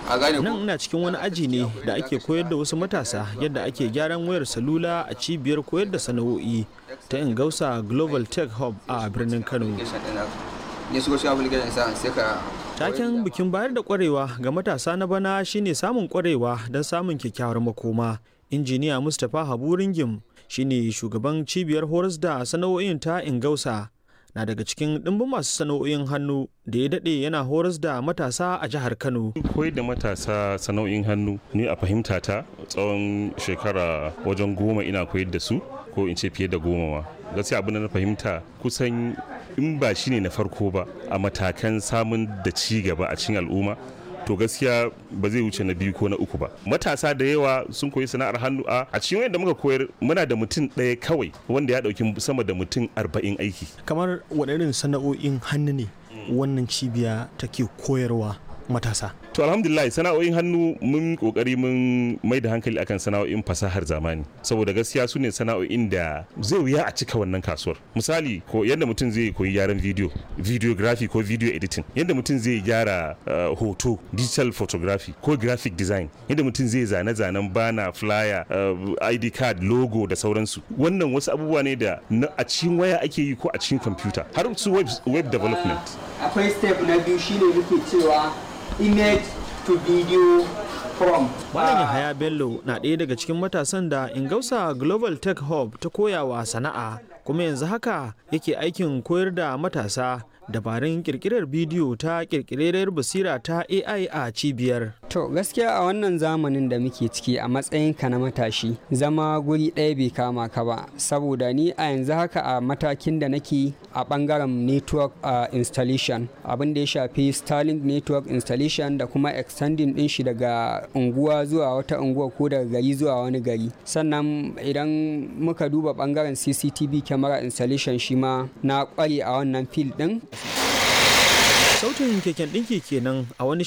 a gane nan ina cikin wani aji ne da ake koyar da wasu matasa yadda ake gyaran wayar salula a cibiyar koyar da sana'o'i ta ingausa global tech hub a birnin kano ne shigo shi application sa sai ka taken bikin bayar da kwarewa ga matasa na bana shine samun kwarewa don samun kyakkyawar makoma injiniya mustapha habu ringim shine shugaban cibiyar horas da sana'o'in ta ingausa na daga cikin ɗimbin masu sana'o'in hannu da ya daɗe yana horas da matasa a jihar kano koyar da matasa sana'o'in hannu ni a fahimta ta tsawon shekara wajen goma ina koyar da su ko in ce fiye da goma ma gaskiya abin da na fahimta kusan in ba shine na farko ba a matakan samun da ci gaba a cikin al'umma to gaskiya ba zai wuce na biyu ko na uku ba matasa da yawa sun koyi sana'ar hannu a a cikin wanda muka koyar muna da mutum ɗaya kawai wanda ya ɗauki sama da mutum arba'in aiki kamar waɗannan sana'o'in hannu ne wannan cibiya take koyarwa matasa to alhamdulillah sana'o'in hannu mun kokari mun mai da hankali akan sana'o'in fasahar zamani saboda gaskiya su ne sana'o'in da zai wuya a cika wannan kasuwar misali ko yadda mutum zai koyi gyaran video videography ko video editing yadda mutum zai gyara uh, hoto digital photography ko graphic design yadda mutum zai zane-zanen bana flyer uh, id card logo da sauransu wannan wasu abubuwa ne da a cikin waya ake yi ko a cikin kwamfuta har su web, web development akwai step na biyu shine muke cewa image to video from Malam Yahaya Bello na ɗaya daga cikin matasan da Ingausa Global Tech Hub ta koyawa sana'a kuma yanzu haka yake aikin koyar da matasa dabarun kirkirar bidiyo ta kirkirar basira ta AI a cibiyar. To gaskiya a wannan zamanin da muke ciki a matsayinka na matashi zama guri ɗaya bai kama ka ba saboda ni a yanzu haka a matakin da nake a ɓangaren network uh, installation abin da ya shafi Starlink network installation da kuma extending ɗin shi daga unguwa zuwa wata unguwa ko daga gari zuwa wani gari sannan idan muka duba ɓangaren CCTV camera installation shi ma na ƙware a wannan field ɗin Sautin keken ɗinki kenan a wani